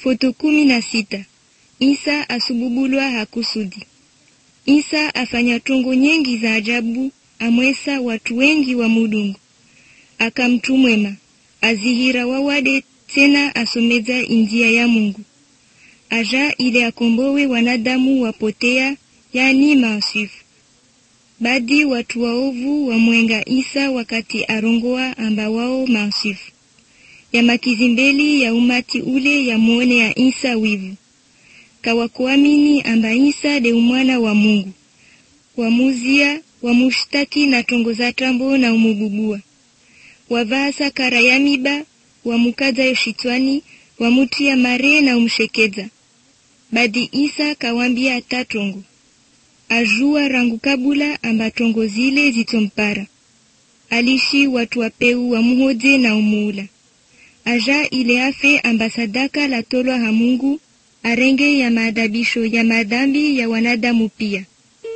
Foto kumi na sita. Isa asububulwa hakusudi. Isa afanya tongo nyengi za ajabu, amwesa watu wengi wa mudungu. Akamtu mwema azihira wawade tena asomeza injia ya Mungu aja ile akombowe wanadamu wapotea, yani maasifu. Badi watu waovu wamwenga Isa wakati arongoa amba wao maasifu ya makizimbeli ya umati ule ya muone ya Isa wivu kawakuamini amba Isa de umwana wa Mungu wamuzia wamushtaki na tongo za tambo na umububua wavaa sakara ya miba wamukaza yoshitwani wamutia mare na umshekeza badi Isa kawambia atatongo ajua rangu kabula amba tongo zile zitompara alishi watu wapeu wamuhoje na umuula aja ile afe amba sadaka la tolwa ha Mungu arenge ya maadabisho ya madhambi ya wanadamu pia.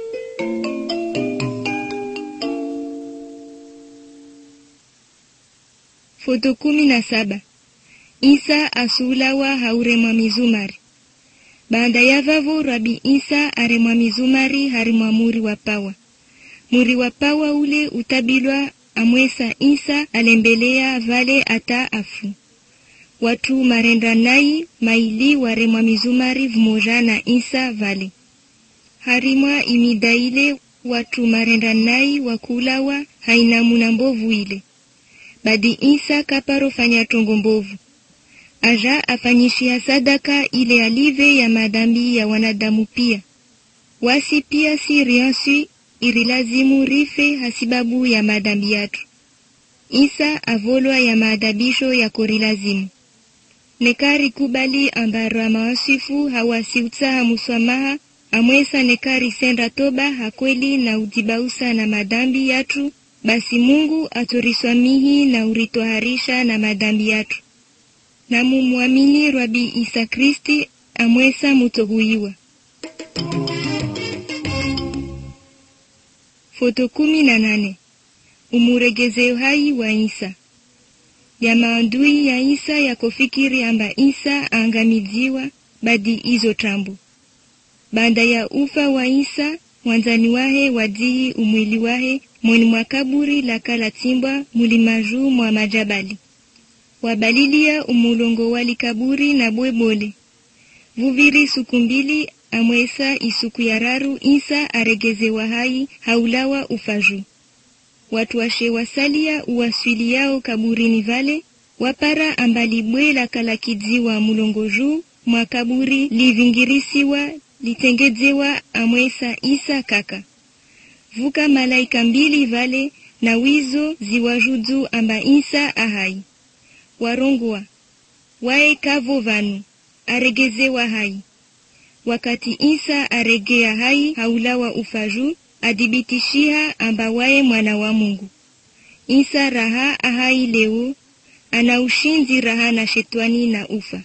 Foto kumi na saba. Isa asulawa hauremwa mizumari. Baada ya vavo Rabi Isa aremwa mizumari harimwa muri wa pawa. Muri wa pawa ule utabilwa amwesa Isa alembelea vale ata afu watu marenda nai maili waremwa mizumari vmoja na Isa vale harimwa imida ile watu marenda nai wakulawa hainamuna mbovu ile badi Isa kaparo fanya tongo mbovu aja afanyishia sadaka ile alive ya madhambi ya wanadamu pia wasi pia si riansi irilazimu rife hasibabu ya madhambi yatu Isa avolwa ya maadabisho ya korilazimu nekari kubali ambara mawasifu hawasiutsaha muswamaha amwesa nekari senda toba hakweli na ujibausa na madhambi yatu basi Mungu atoriswamihi na uritwaharisha na madhambi yatu na mumwamini Rabi Isa Kristi amwesa mutohuiwa. Foto kumi na nane. Umuregeze uhai wa Isa ya maandui ya Isa yakofikiri amba Isa angamiziwa badi izo tambu baada ya ufa wa Isa mwanzani wahe wajihi umwili wahe mweni mwa kaburi la kala timbwa mulimaju mwa majabali wabalilia umulongo wali kaburi na bwebole vuviri suku mbili amwesa isuku ya raru Isa aregezewa hai haulawa ufaju watu washe wasalia uwaswili yao kaburini vale wapara ambali bwe la kala kidziwa mulongo juu mwa kaburi livingirisiwa litengezewa amwesa Isa kaka vuka malaika mbili vale na wizo ziwajudu amba Isa ahai warongwa wae kavo vanu aregezewa hai wakati Isa aregea hai haulawa ufaju adhibitishiha amba waye mwana wa Mungu. Isa raha ahai leo ana ushinzi raha na shetani na ufa.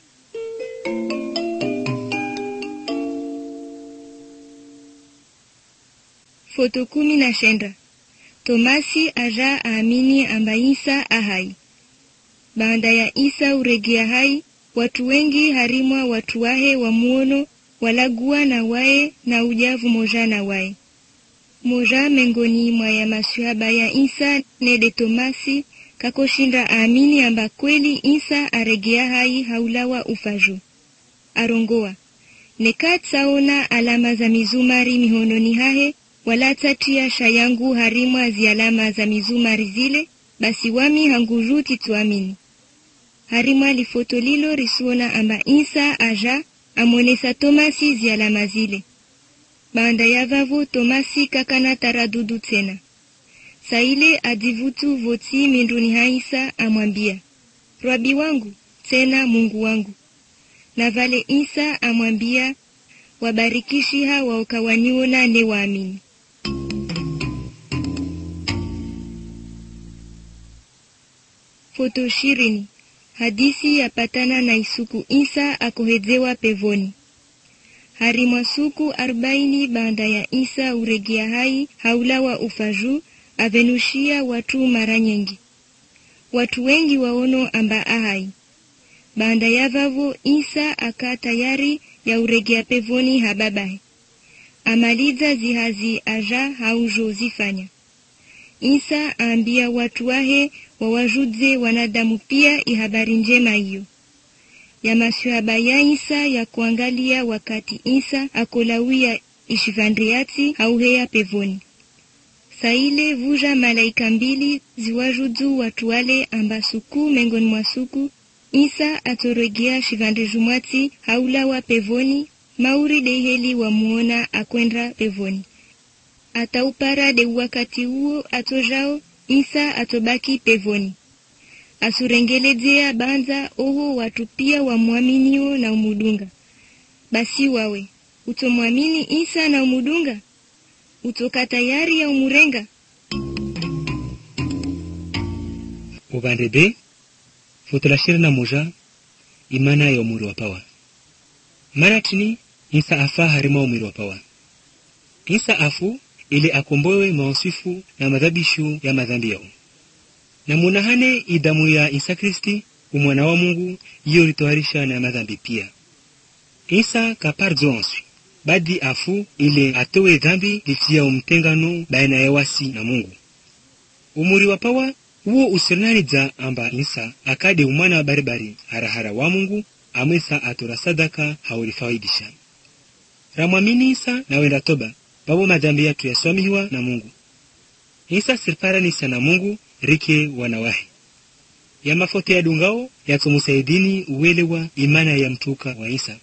Foto kumi na shenda. Tomasi aja aamini amba Isa ahai. Baada ya Isa uregea hai, watu wengi harimwa watu wahe wa muono walagua na wae na ujavu moja na wae moja mengoni mwa ya masuhaba ya Isa nede Tomasi kakoshinda aamini amba kweli Isa aregea hai haulawa ufaju arongoa nekatsaona alama za mizumari mihononi hahe wala tatia shayangu harimwa zi alama za mizumari zile basi wami hanguruti tuamini harimwa lifoto lilo risuona amba Isa aja amwonesa Tomasi zi alama zile baada ya vavo Tomasi kakana taradudu tena saile adivutu voti minduni haisa amwambia Rabi wangu tena Mungu wangu na vale Isa amwambia wabarikishiha waokawaniona ne waamini foto ishirini hadisi yapatana na isuku Isa akohezewa pevoni harimwa suku arobaini baada ya Isa uregea hai haulawa ufaju avenushia watu mara nyingi watu wengi waono amba ahai baanda ya vavo isa aka tayari ya uregea pevoni hababahe amaliza zihazi aja haujo zifanya isa aambia watu wahe wawajudze wanadamu pia ihabari njema hiyo ya maswahaba ya isa ya kuangalia wakati isa akolawia ishivandriati hauheya pevoni saile vuja malaika mbili ziwajudzu watu wale amba suku mengoni mwa suku isa atoregea shivandejumwati haulawa pevoni mauri deiheli wamuona akwenda pevoni ataupara de wakati huo atojao isa atobaki pevoni asurengeledzea banza oho watu pia wamwaminio na umudunga basi wawe utomwamini isa na umudunga utoka tayari ya umurenga upande b foto la ishirini na moja imana ya umuri wa pawa mara tini isa afa harima umiri wa pawa isa afu ili akombowe maosifu na madhabishu ya madhambi yao na munahane idamu ya isa kristi umwana wa mungu iyo litoharisha na madhambi pia isa kapardzo onswi badi afu ile atowe dhambi litia umtengano baina ya wasi na mungu umuri wa pawa uwo usirinanidza amba isa akade umwana wa baribari harahara wa mungu amwesa atora sadaka haulifaidisha ramwamini isa na wenda toba babo madhambi yatu yaswamihiwa na mungu isa siriparanisa na mungu rike wanawahi ya mafoto ya dungao yatomusaidini uwelewa imana ya mtuka wa isa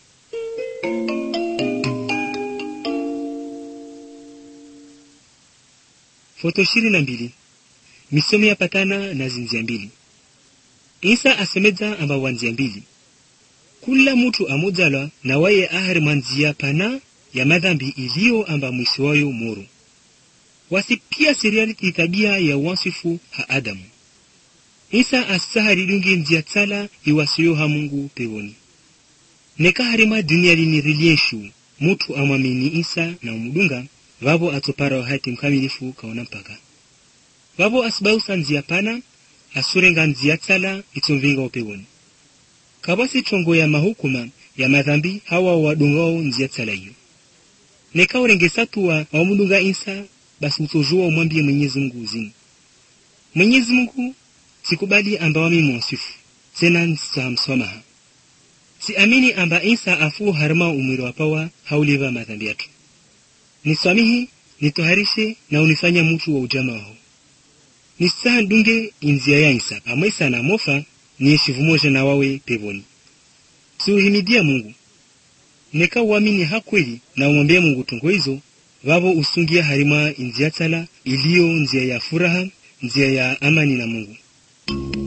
foto ishirini na mbili misomo yapatana na zinzia mbili isa asemedza amba wanzia mbili kula mutu amudzalwa na waye ahari mwanzia pana ya madhambi iliyo amba mwisi wayo muru wasi pia seriali itabia ya wansifu ha adamu isa asahari dungi nzia tsala iwasiyo ha mungu pewoni nekaharima dunia lini rilieshu mutu amwamini isa na umudunga vavo atopara wahati mkamilifu kaona mpaka vavo asibausa nzia pana asurenga nzia tsala itomvinga upewoni kabasi tongo ya mahukuma ya madhambi hawa wadungao nzia tsala iyo nekaurengesa wamudunga isa basi utojua umwambie mwenyezi mungu uzini mwenyezi mungu sikubali amba wami mwasifu tena nsamswamaha siamini amba isa afu harima umwiri wapawa hauliva madhambi yatu niswamihi nitoharishe na unifanya mutu wa ujama waho nisaha ndunge inzia ya isa amwesa na mofa nieshivu moja na wawe pevoni siuhimidia mungu neka uamini hakweli na umwambie mungu tungo hizo vavo usungia harima inzia tsala iliyo nzia ya furaha nzia ya amani na mungu